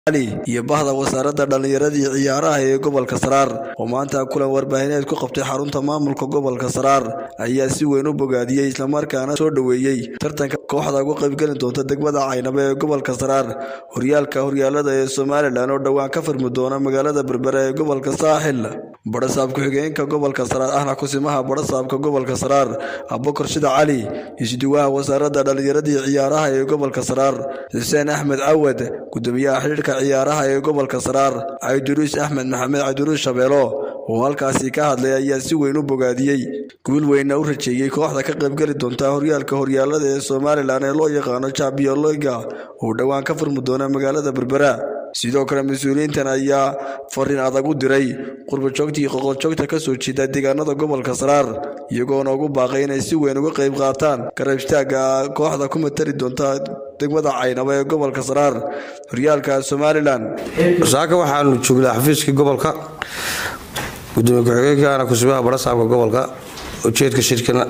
iyo bahda wasaaradda dhallinyarada iyo ciyaaraha ee gobolka saraar oo maanta kulan warbaahineed ku qabtay xarunta maamulka gobolka saraar ayaa si weyn u bogaadiyey islamarkaana soo dhoweeyey tartanka kooxda uga qaybgeli doonta degmada caynaba ee gobolka saraar horyaalka horyaalada ee somalilan oo dhowaan ka furmi doona magaalada berbera ee gobolka saaxil badhasaab ku-xigeenka gobolka saraar ahna kusimaha badhasaabka gobolka saraar abukar shida cali isduwaha wasaaradda dhallinyarada iyo ciyaaraha ee gobolka saraar xuseen axmed cawad gudoomiyaha xidhiirka ciyaaraha ee gobolka saraar cabdiruus axmed maxamed cabdiruus shabeelo oo halkaasi ka hadlay ayaa si weyn u bogaadiyey guul weynna u rajeeyey kooxda ka qaybgeli doonta horyaalka horyaalada ee somalilan ee loo yaqaano champion liga oo dhowaan ka furmi doona magaalada berbera sidoo kale mas-uuliyiintan ayaa fariin adag u diray qurbajoogtii qoqoljoogta ka soo jeeda deegaanada gobolka saraar iyagoona ugu baaqay inay si weyn uga qayb qaataan garab istaagga kooxda ku matali doonta degmada caynaba ee gobolka saraar horyaalka somalilan saaka waxaanu joognaa xafiiskii gobolka gudoomiye ku-xigeenkaana kusubaha badhasaabka gobolka ujeedka shirkana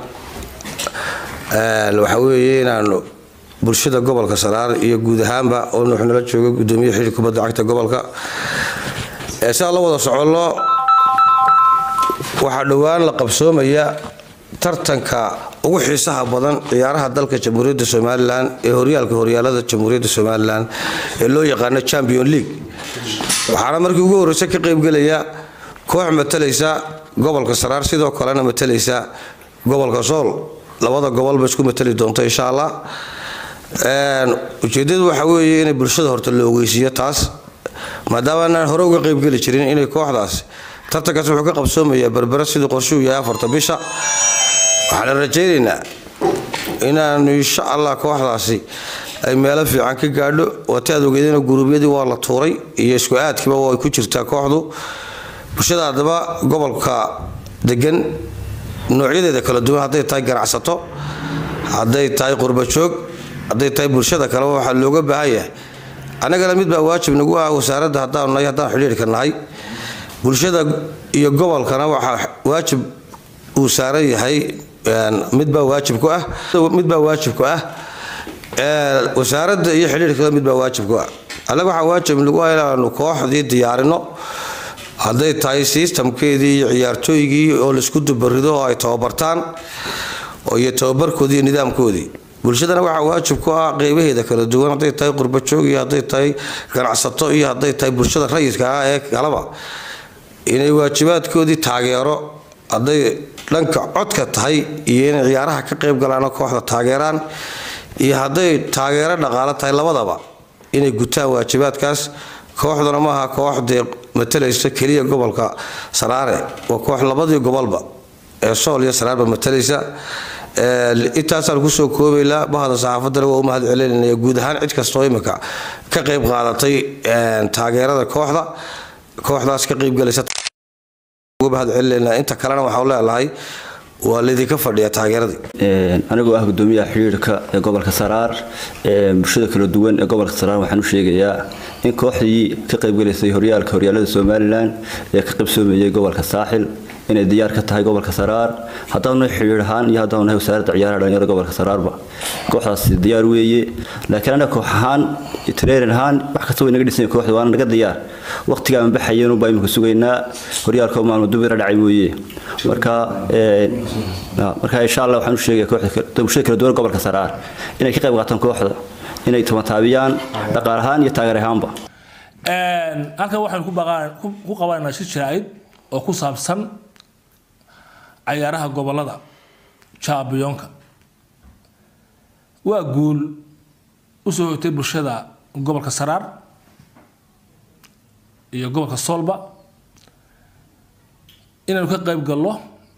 waxaa weeye inaanu bulshada gobolka saraar iyo guud ahaanba oo wuxuu nala jooga gudoomiye xidhi kubadda cagta gobolka sidaa la wada soconno waxaa dhowaan la qabsoomaya tartanka ugu xiisaha badan ciyaaraha dalka jamhuuriyadda somalilan ee horyaalka horyaalada jamhuuriyadda somalilan ee loo yaqaano champion league waxaana markii ugu horreysa ka qaybgelaya koox matalaysa gobolka saraar sidoo kalena matalaysa gobolka sool labada gobolba isku matali doonta insha allah ujeedadu waxa weeye inay bulshada horta la ogeysiiyo taas maadaama aanaan hore uga qaybgeli jirin inay kooxdaas tartankaas wuxuu ka qabsoomayaa berbera siduu qorshuu yahay afarta bisha waxaana rajaynaynaa inaanu insha allah kooxdaasi ay meelo fiican ka gaadho waati aad ogeedana guruubyadii waa la tuuray iyo isku aadkiiba way ku jirtaa kooxdu bulshada haddaba gobolka degan noocyadeeda kala duwan hadday tahay ganacsato hadday tahay qurbajoog hadday tahay bulshada kaleba waxaa looga baahan yahay annagana mid baa waajib nagu ah wasaaradda haddaanu nahay haddaan xidhiirka nahay bulshada iyo gobolkana waxaa waajib uu saaran yahay midbaa waajib ku ah midbaa waajib ku ah wasaaradda iyo xidhiirkada midbaa waajib ku ah annaga waxaa waajib nagu ah inaanu kooxdii diyaarino hadday tahay sistamkeedii iyo ciyaartooygii oo laisku dubarido oo ay tababartaan iyo tababarkoodii iyo nidaamkoodii bulshadana waxaa waajib ku ah qeybaheeda kala duwan hadday tahay qurbajoog iyo hadday tahay ganacsato iyo hadday tahay bulshada rayidka ah ee kalaba inay waajibaadkoodii taageero hadday dhanka codka tahay iyo inay ciyaaraha ka qayb galaano kooxda taageeraan iyo hadday taageero dhaqaalo tahay labadaba inay gutaan waajibaadkaas kooxduna maaha koox dee matalaysa keliya gobolka saraare waa koox labadii gobolba ee sool iyo saraarba matalaysa intaasaan kusoo koobaynaa bahda saxaafadana waa u mahad celinaya guud ahaan cid kastoo imika ka qayb qaadatay taageerada kooxda kooxdaas ka qaybgalaysa mahad celinayna inta kalena waxaan leelahay waa laydinka fadhiya taageeradii anigoo ah gudoomiyaha xidhiirka ee gobolka saraar bulshada kala duwan ee gobolka saraar waxaan u sheegayaa in kooxdii ka qaybgalaysay horyaalka horyaalada somalilan ee ka qaybsoomayay gobolka saaxil inay diyaar ka tahay gobolka saraar haddaanu xidhiir ahaan iyo haddaanu nahay wasaaradda ciyaaraha dhalinyarada gobolka saraarba kooxdaasi diyaar weeye laakiin anaga koox ahaan training ahaan wax kasta way naga dhisan kooxda waana naga diyaar waqtigaan baxayeen baa imika sugaynaa horyaalka maalmo dubira dhacay weeye marka marka insha allah waxaan u sheegaya kooxda bulshada kala duwan gobolka saraar inay ka qayb qaataan kooxda inay tamataabiyaan dhaqaal ahaan iyo taageer ahaanba halkan waxaan ku qabananaa shir jaraa'id oo ku saabsan cayaaraha gobolada jaabiyoonka waa guul u soo hotay bulshada gobolka saraar iyo gobolka soolba inaynu ka qayb galno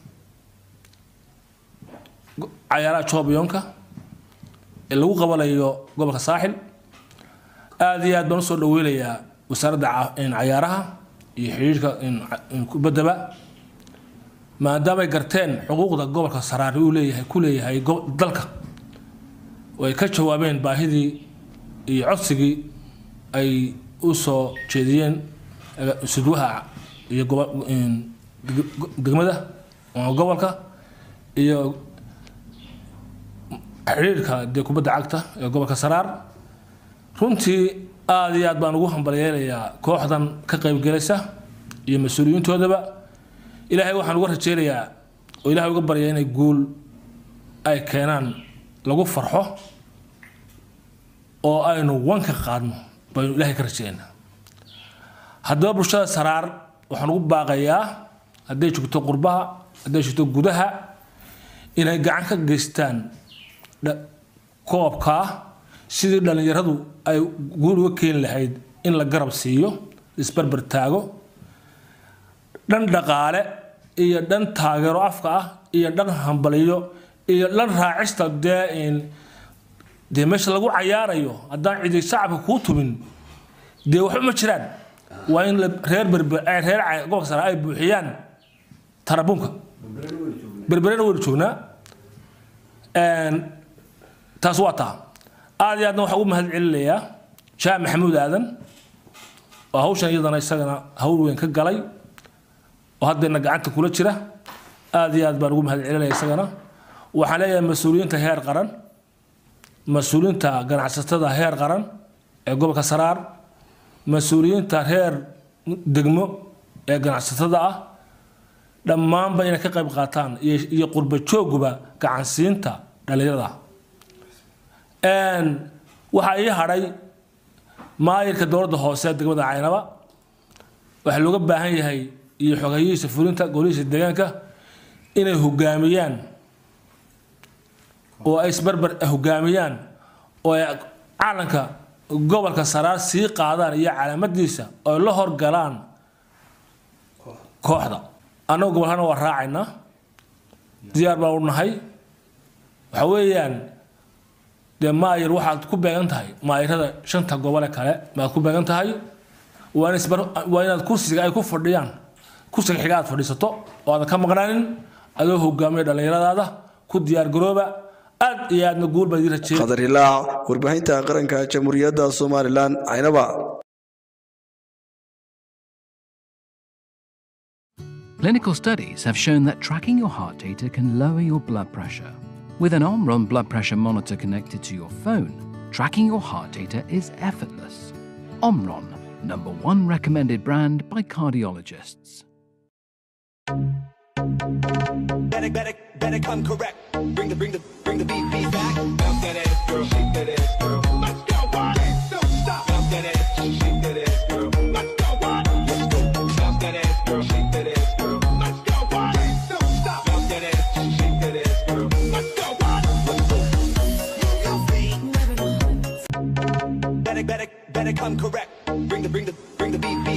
cayaaraha jaabiyoonka ee lagu qabanayo gobolka saaxil aada iyo aad baan usoo dhaweynayaa wasaaradda cayaaraha iyo xidhiirka kubaddaba maadaamay garteen xuquuqda gobolka saraari uu leeyahay ku leeyahay dalka oo ay ka jawaabeen baahidii iyo codsigii ay u soo jeediyeen sudwaha iyo degmada gobolka iyo xidhiirka dee kubadda cagta ee gobolka saraar runtii aada iyo aad baan ugu hambalyeelayaa kooxdan ka qaybgelaysa iyo mas-uuliyiintoodaba ilaahay waxaan uga rajeynayaa oo ilahay uga baryaa inay guul ay keenaan lagu farxo oo aynu wanka qaadno baynu ilaahay ka rajeynaa haddaba bulshada saraar waxaan ugu baaqayaa hadday joogto qurbaha hadday joogto gudaha inay gacan ka geystaan koobkaa sidii dhallinyaradu ay guul uga keeni lahayd in la garab siiyo isbarbar taago dhan dhaqaale iyo dhan taageero afka ah iyo dhan hambaliyo iyo dhan raacista dee dee meesha lagu cayaarayo haddaan cidi shacabka kuu tumin dee waxba ma jiraan waa in reer berber reer gobolka sare ay buuxiyaan tarabuunka berberena waynu joognaa taas waa taa aada iyo aadna waxaa ugu mahad celinayaa jaamac maxamuud aadan oo hawshan iyadana isagana hawl weyn ka galay oo haddayna gacanta kula jira aada iyo aad baan ugu mahad celinaya isagana waxaan leeyahay mas-uuliyiinta heer qaran mas-uuliyiinta ganacsatada heer qaran ee gobolka saraar mas-uuliyiinta reer degmo ee ganacsatada ah dhammaanba inay ka qayb qaataan iyo qurba jooguba gacansiinta dhallinyarada waxaa ii hadhay maayirka dowladda hoose ee degmada caynaba waxaa looga baahan yahay iyo xogayihiisa fulinta golihiisa deegaanka inay hogaamiyaan oo ay isbarbar hogaamiyaan oo ay calanka gobolka saraar sii qaadaan iyo calaamadiisa oo la horgalaan kooxda annagu gobolkana waa raacaynaa diyaar baan u nahay waxa weeyaan dee maayir waxaad ku beegan tahay maayirada shanta gobole kale baad ku beegan tahay waa inaad kursiga ay ku fadhiyaan kursiga xiga aad fadhiisato oo aadan ka maqnaanin adoo hogaamiya dhallinyaradaada ku diyaar garooba aad iyo aadna guul baa idin rajeeyay qadar ilaac warbaahinta qaranka jamhuuriyadda somalilan caynaba Clinical studies have shown that tracking your heart data can lower your blood pressure. With an Omron blood pressure monitor connected to your phone, tracking your heart data is effortless. Omron, number one recommended brand by cardiologists. Better, better, better come correct. Bring the, bring the, bring the beat, beat back. Bounce that ass, girl, shake that ass, girl. Let's go, what? Don't stop. Bounce that ass, shake that ass, girl. Let's go, what? Let's go. Bounce that ass, girl, shake that ass, girl. Let's go, what? Don't stop. Bounce that ass, shake that ass, girl. Let's go, what? Let's go. Move your feet. Better, better, better come correct. Bring the, bring the, bring the beat, beat